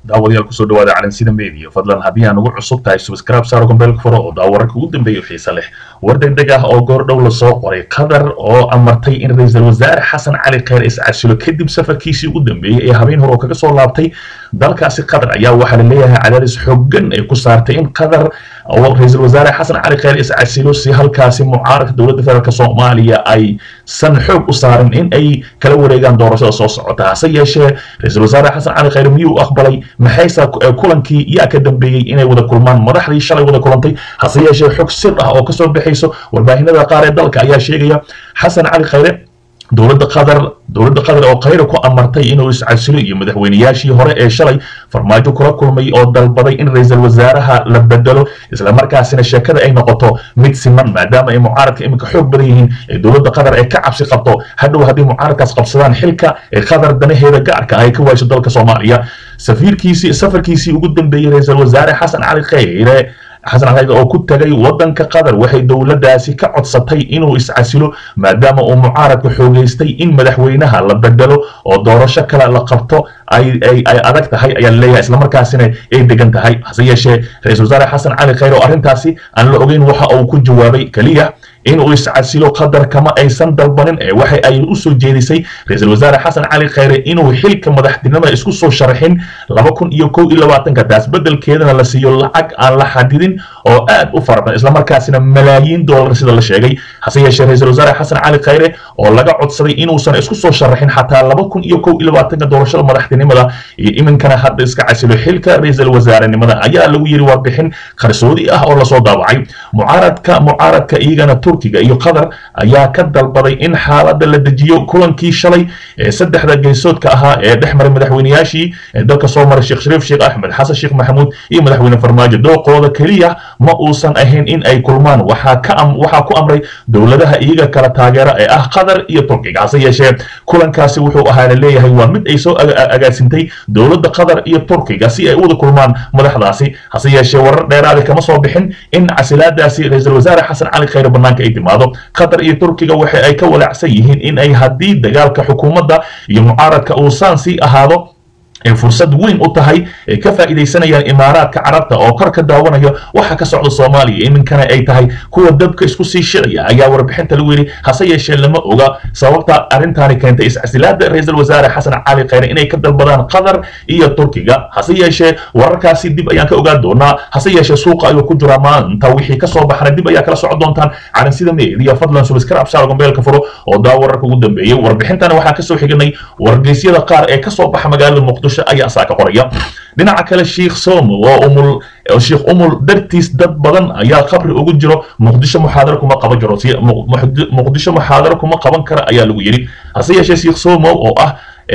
daawadayaal kusoo dhawaada calansida media fadlan haddii aan ugu cusub tahay subscribe saaro gombeelka furo oo daawararka ugu dambeeya xiise leh war degdeg ah oo goor dhow lasoo qoray qatar oo amartay in ra-iisul wasaare xasan cali kheyr iscasilo kadib safarkiisii ugu dambeeyey ee habeen hore oo kaga soo laabtay dalkaasi qatar ayaa waxaa la leeyahay cadaadis xooggan ay ku saartay in qatar oo ra-iisul wasaare xasan cali kheyr iscasilo si halkaasi mucaaradka dowladda federaalk soomaaliya ay san xoog u saarin in ay kala wareegaan doorashada soo socota hase yeeshee ra-iisul wasaare xasan cali kheyr miyuu aqbalay maxayse kulankii yaa ka dambeeyey inay wada kulmaan madaxdii shalay wada kulantay hase yeeshee xog sir ah oo kasoo baxayso warbaahinada qaar ee dalka ayaa sheegaya xasan cali kheyre dowladda qatar dowladda qatar oo khayra ku amartay inuu iscasilo iyo madaxweynayaashii hore ee shalay farmaajo kula kulmay oo dalbaday in ra-iisul wasaaraha la bedelo islamarkaasina sheekada ay noqoto mid siman maadaama ay mucaaradka iminka xoog badan yihiin ee dowladda qatar ay ka cabsi qabto hadhow haddii mucaaradkaas qabsadaan xilka ee qatar danaheeda gaarka ah ay ka waayso dalka soomaaliya safiirkiisii safarkiisii ugu dambeeyey ra-iisul wasaare xasan cali kheyre xasan cali oo ku tagay wadanka qatar waxay dowladdaasi ka codsatay inuu iscasilo maadaama uu mucaaradka xoogeystay in madaxweynaha la bedelo oo doorasho kale la qabto ay adag tahay ayaa laleeyahay islamarkaasina ay degan tahay hase yeeshee ra-isul wasaare xasan cali kheyr oo arrintaasi aan la ogeyn waxa uu ku jawaabay keliya inuu iscasilo qatar kama aysan dalbanin ee waxa ay u soo jeedisay ra-iisul wasaare xasan cali kheyre inuu xilka madaxtinimada isku soo sharaxin laba kun iyo kow iyo labaatanka taas beddelkeedana la siiyo lacag aan la xadidin oo aad u fara badan islamarkaasina malaayiin doolar sida la sheegay hase yeeshee ra-iisul wasaare xasan cali kheyre oo laga codsaday inuusan isku soo sharaxin xataa laba kun iyo kow iyo labaatanka doorashada madaxtinimada iyo iminkana hadda iska casilo xilka ra-iisul wasaarenimada ayaa lagu yiri warbixin qarsoodi ah oo lasoo daawacay mucaaradka mucaaradka iyagana turkiga iyo qatar ayaa ka dalbaday in xaaladda la dejiyo kulankii shalay ee saddexda geesoodka ahaa ee dhex maray madaxweynayaashii ee dalka soo maray sheekh shariif sheekh axmed xasan sheekh maxamuud iyo madaxweyne farmaajo dooqooda keliya ma uusan ahayn in ay kulmaan waxaa ka waxaa ku amray dowladaha iyaga kala taageera ee ah qatar iyo turkiga hase yeeshee kulankaasi wuxuu ahaa la leeyahay waa mid ay soo agaasintay dowladda qatar iyo turkiga si ay u wada kulmaan madaxdaasi hase yeeshee warar dheeraada kama soo bixin in casilaadaasi ra-iisul wasaare xasan cali kheyre banaanka ay timaado qatar iyo turkiga waxa ay ka walaacsan yihiin in ay haddii dagaalka xukuumadda iyo mucaaradka uu saan sii ahaado ay fursad weyn u tahay ay ka faa'iidaysanayaan imaaraadka carabta oo kor ka daawanayo waxa ka socda soomaaliya iminkana ay tahay kuwa dabka isku sii shicaya ayaa warbixinta lagu yidhi hase yeeshee lama oga sababta arrintaani keentay iscasilaada ra-iisul wasaare xasan cali kheyre inay ka dalbadaan qatar iyo turkiga hase yeeshee wararkaasi dib ayaan ka ogaan doonaa hase yeeshee suuqa ayuu ku jiraa maanta wixii kasoo baxana dib ayaa kala socon doontaan calansida meediya fadlan subscribe saar gombeelka furo oo daa wararka ugu dambeeyey warbixintana waxaan kasoo xiganay wargeysyada qaar ee kasoo baxa magaalada muqdisho ayaa saa ka qoraya dhinaca kale sheikh somo oo umul sheikh umul dartiis dad badan ayaa qabri ugu jiro muqdisho muxaadaro kuma qaban jiro muqdisho muxaadaro kuma qaban kara ayaa lagu yidhi hase yeeshee sheikh somo oo ah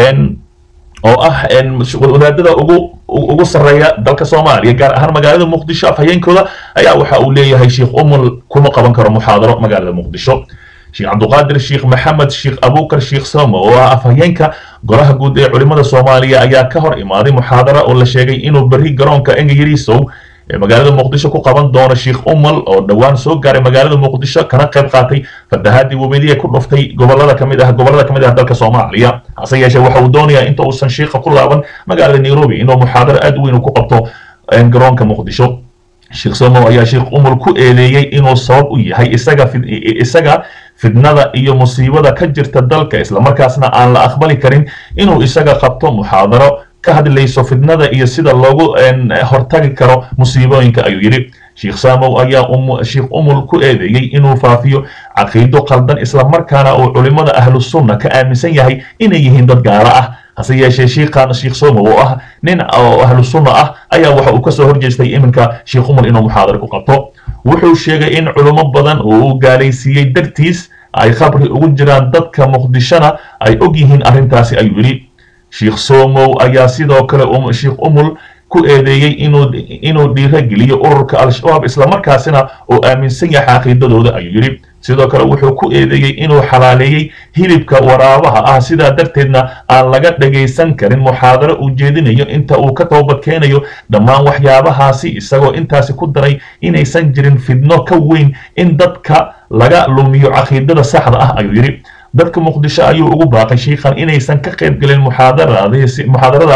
oo ah wadaadada ugu ugu sarreeya dalka soomaaliya gaar ahaan magaalada muqdisho afhayeenkooda ayaa waxa uu leeyahay sheikh umul kuma qaban karo muxaadaro magaalada muqdisho sheekh cabduqaadir sheekh maxamed sheekh abukar sheekh somo oo ah afhayeenka golaha guud ee culimada soomaaliya ayaa ka hor imaaday muxaadara oo la sheegay inuu berri garoonka engayarisow ee magaalada muqdisho ku qaban doono sheekh umal oo dhowaan soo gaaray magaalada muqdisho kana qayb qaatay fatahaadii webediya ku dhuftay gobolada kamid ah gobolada kamid ah dalka soomaaliya hase yeeshee waxa uu doonayaa inta uusan sheekha ku laaban magaalada nairobi inuu muxaadaro aad weyn ku qabto garoonka muqdisho sheekh somo ayaa sheekh umul ku eedeeyey inuu sabab u yahay isaga isaga fidnada iyo musiibada ka jirta dalka islamarkaasna aan la aqbali karin inuu isaga qabto muxaadaro ka hadlayso fidnada iyo sida loogu hortagi karo musiibooyinka ayuu yidhi sheekh samow ayaa sheekh umul ku eedeeyey inuu faafiyo caqiido qaldan islamarkaana uu culimmada ahlu sunna ka aaminsan yahay inay yihiin dad gaalo ah hase yeeshee sheikhan sheekh somo oo ah nin oo ahlu sunna ah ayaa waxa uu kasoo horjeestay iminka sheekh umul inuu muxaadaro ku qabto wuxuu sheegay in culimo badan oo uu gaalaysiiyey dartiis ay khabri ugu jiraan dadka muqdishona ay og yihiin arrintaasi ayuu yidhi sheekh somow ayaa sidoo kale sheekh umul ku eedeeyey inuu inuu dhiirageliyo ururka al-shabaab islamarkaasina uu aaminsan yahay caqiidadooda ayuu yidhi sidoo kale wuxuu ku eedeeyey inuu xalaaleeyey hilibka waraabaha ah sidaa darteedna aan laga dhagaysan karin muxaadaro uu jeedinayo inta uu ka toobad keenayo dhammaan waxyaabahaasi isagoo intaasi ku daray inaysan jirin fidno ka weyn in dadka laga lumiyo caqiidada saxda ah ayuu yidhi dadka muqdisho ayuu ugu baaqay shiikhan inaysan ka qayb gelin muxaadaradaasi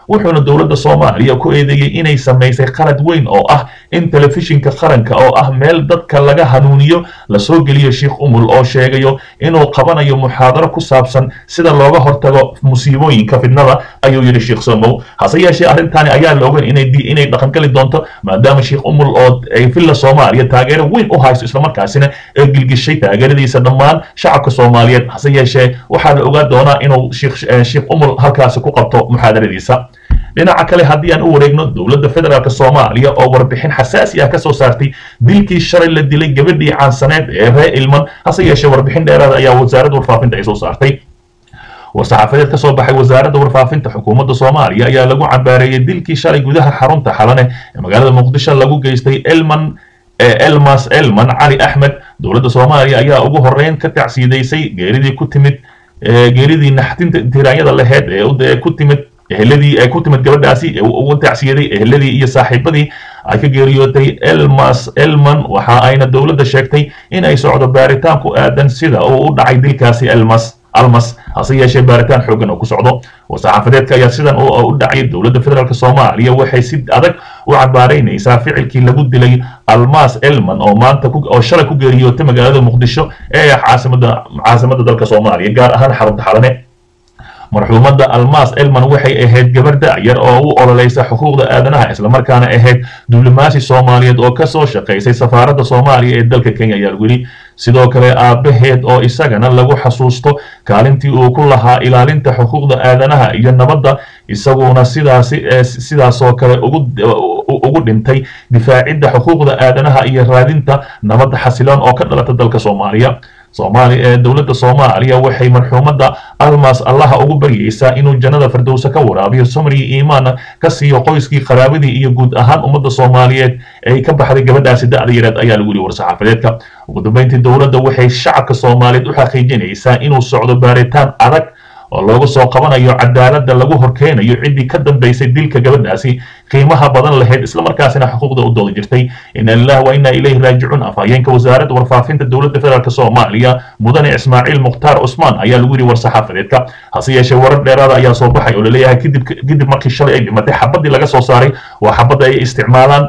wuxuuna dowladda soomaaliya ku eedeeyey inay samaysay qalad weyn oo ah in telefishinka qaranka oo ah meel dadka laga hanuuniyo lasoo geliyo sheikh umul oo sheegayo inuu qabanayo muxaadaro ku saabsan sida looga hortago musiibooyinka fidnada ayuu yidhi sheikh somow hase yeeshee arrintani ayaa la ogan inay inay dhaqangeli doonto maadaama sheikh umul oo ay villa soomaaliya taageero weyn u hayso islamarkaasina ee gilgishay taageeradiisa dhammaan shacabka soomaaliyeed hase yeeshee waxaa la ogaa doonaa inuu sheikh umul halkaasi ku qabto muxaadaradiisa dhinaca kale haddii aan u wareegno dowladda federaalk soomaaliya oo warbixin xasaasi ah ka soo saartay dilkii shalay la dilay gabadhii caansaneed ee reer ilman hase yeeshee warbixin dheeraada ayaa wasaaradda warfaafinta ay soo saartay war-saxaafadeed ka soo baxay wasaaradda warfaafinta xukuumadda soomaaliya ayaa lagu cambaareeyey dilkii shalay gudaha xarunta xalane ee magaalada muqdisho lagu geystay elman elmas elman cali axmed dowladda soomaaliya ayaa ugu horeyn ka tacsiidaysay geeridii ku timid geeridii naxdinta tiraanyada laheyd ee ku timid eheladii ay ku timid gabadhaasi ugu tacsiyaday eheladii iyo saaxiibadii ay ka geeriyootay elmas elman waxa ayna dowladda sheegtay in ay socdo baaritaan ku aadan sida uu u dhacay dilkaasi elmas almas hase yeeshee baaritaan xoogan oo ku socdo war-saxaafadeedka ayaa sidan u dhacay dowladda federaalk soomaaliya waxay si adag u cabaaraynaysaa ficilkii lagu dilay almas elman oo maanta oo shalay ku geeriyootay magaalada muqdisho ee caasimada caasimada dalka soomaaliya gaar ahaan xarunta xalane marxuumadda almas elman waxay ahayd gabar da'yar oo u ololeysa xuquuqda aadanaha islamarkaana ahayd diblomaasi soomaaliyeed oo ka soo shaqaysay safaaradda soomaaliya ee dalka kenya ayaa lagu yidhi sidoo kale aabbaheed oo isagana lagu xasuusto kaalintii uu ku lahaa ilaalinta xuquuqda aadanaha iyo nabadda isaguna sidaasi sidaasoo kale ugu ugu dhintay difaacidda xuquuqda aadanaha iyo raadinta nabadda xasiloon oo ka dhalata dalka soomaaliya soomaali ee dowladda soomaaliya waxay marxuumadda almas allaha ugu baryaysaa inuu jannada firdowsa ka waraabiyo samriyo iimaana ka siiyo qoyskii qaraabadii iyo guud ahaan ummadda soomaaliyeed ay ka baxday gabadhaasi da'da yareed ayaa lagu yidhi war-saxaafadeedka ugu dambeyntii dowladda waxay shacabka soomaaliyeed u xaqiijinaysaa inuu socdo baaritaan adag oo loogu soo qabanayo cadaaladda lagu horkeenayo ciddii ka dambaysay dilka gabadhaasi qiimaha badan lahayd islamarkaasina xuquuqda u dooda jirtay ina lilah wa inaa ilayhi raajicuun afhayeenka wasaaradda warfaafinta dowladda federaalk soomaaliya mudane ismaaciil mukhtaar cusmaan ayaa lagu yidhi war-saxaafadeedka hase yeeshee warar dheeraada ayaa soo baxay oo laleeyahay kadib kadib markii shalay ay dhimatay xabadii laga soo saaray waa xabadda ay isticmaalaan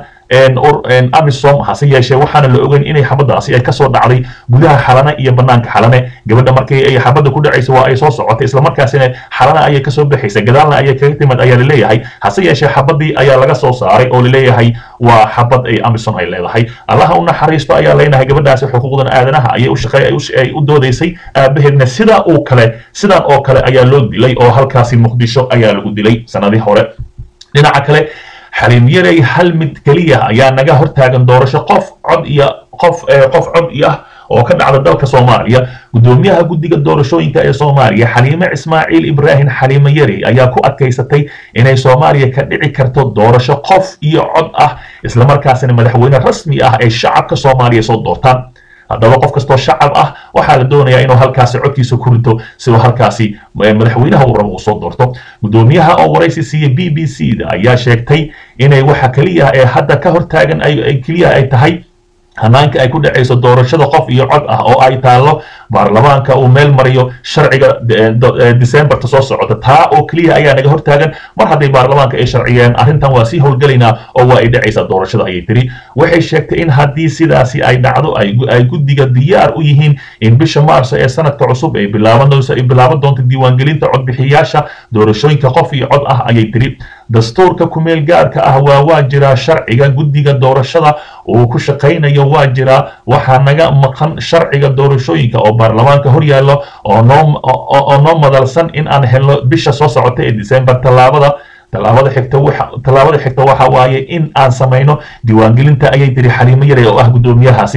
amisom hase yeeshee waxaana la ogeyn inay xabadaasi ay kasoo dhacday gudaha xalane iyo banaanka xalane gabadha markii ay xabadda ku dhacaysa waa ay soo socotay islamarkaasina xalane ayay kasoo baxaysa gadaalna ayay kaga timid ayaa laleeyahay hase yeeshee xabadii ayaa laga soo saaray oo laleeyahay waa xabad ay amisom ay leedahay allaha u naxariisto ayaa leenahay gabadhaasi xuquuqdan aadanaha ayay u shaqeey ay u doodaysay aabaheedna sidaa oo kale sidan oo kale ayaa loo dilay oo halkaasi muqdisho ayaa lagu dilay sanadii hore dhinaca kale xaliim yarey hal mid keliya ayaa naga hortaagan doorasho qof cod iyo qof qof cod iyo ah oo ka dhacda dalka soomaaliya guddoomiyaha guddiga doorashooyinka ee soomaaliya xaliime ismaaciil ibraahim xaliime yarey ayaa ku adkaysatay inay soomaaliya ka dhici karto doorasho qof iyo cod ah islamarkaasina madaxweyne rasmi ah ay shacabka soomaaliya soo doortaan haddaba qof kastoo shacab ah waxaa la doonayaa inuu halkaasi codkiisa ku rito si uu halkaasi madaxweynaha uu rabo uu soo doorto guddoomiyaha oo waraysi siiya b b c da ayaa sheegtay inay waxa keliya ee hadda ka hortaagan ay keliya ay tahay hanaanka ay ku dhacayso doorashada qof iyo cod ah oo ay taallo baarlamaanka uu meel mariyo sharciga decemberta soo socota taa oo keliya ayaa naga hortaagan mar hadday baarlamaanka ay sharciyeen arrintan waa sii howlgelaynaa oo waa ay dhacaysaa doorashada ayay tiri waxay sheegtay in haddii sidaasi ay dhacdo ay guddiga diyaar u yihiin in bisha maarso ee sanadka cusub ay bilaaban doonto diiwaangelinta codbixiyaasha doorashooyinka qof iyo cod ah ayay tiri dastuurka kumeel gaarka ah waa waa jiraa sharciga guddiga doorashada uu ku shaqaynayo waa jiraa waxaa naga maqan sharciga doorashooyinka oo baarlamaanka hor yaallo oo noo noo madalsan in aan helno bisha soo socota ee december tallaabada tallaabada xigta waxa tallaabada xigta waxa waaye in aan samayno diiwaangelinta ayay tiri xaliimo yare oo ah guddoomiyahaasi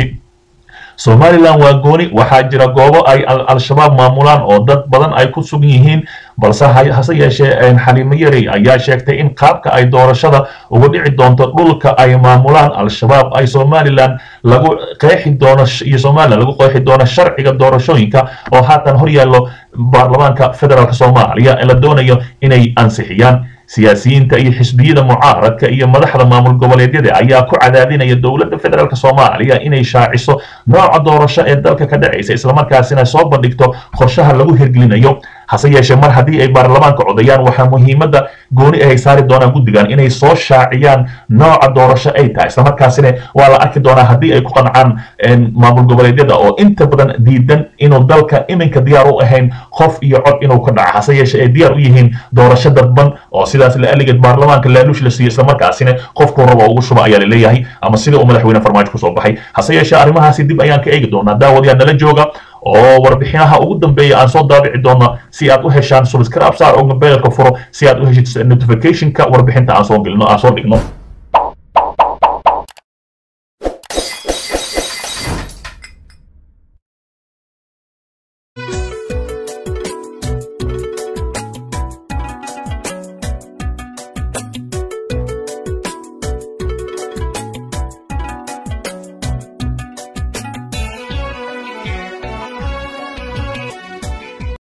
somalilan waa gooni waxaa jira goobo ay al-shabaab maamulaan oo dad badan ay ku sugan yihiin balse hase yeeshee xaliimo yarey ayaa sheegtay in qaabka ay doorashada uga dhici doonto dhulka ay maamulaan al-shabaab ay somalilan lagu qeexi doono iyo somalilan lagu qeexi doono sharciga doorashooyinka oo haatan hor yaallo baarlamaanka federaalk soomaaliya la doonayo inay ansixiyaan siyaasiyiinta iyo xisbiyada mucaaradka iyo madaxda maamul goboleedyada ayaa ku cadaadinaya dowladda federaalk soomaaliya inay shaaciso nooca doorasho ee dalka ka dhacaysa islamarkaasina soo bandhigto qorshaha lagu hirgelinayo hase yeeshee mar haddii ay baarlamaanka codayaan waxaa muhiimadda gooni ahay saari doonaan guddigan inay soo shaaciyaan nooca doorasho ay tahay islamarkaasina waa la arki doonaa haddii ay ku qancaan maamul goboleedyada oo inta badan diidan inuu dalka iminka diyaar u ahayn qof iyo cod inuu ka dhaco hase yeeshee ay diyaar u yihiin doorasho dadban oo sidaas la aligeed baarlamaanka laaluush la siiyo islamarkaasina qofkuu raba ugu shuba ayaa laleeyahay ama sida uu madaxweyne farmaajo kusoo baxay hase yeeshee arrimahaasi dib ayaan ka eegi doonaa daawadayaa nala jooga oo warbixinaha ugu dambeeya aan soo daabici doono si aad u heshaan subscribe saar oo mobilka furo si aad u heshid notificationka warbixinta aan soo gelino aan soo dhigno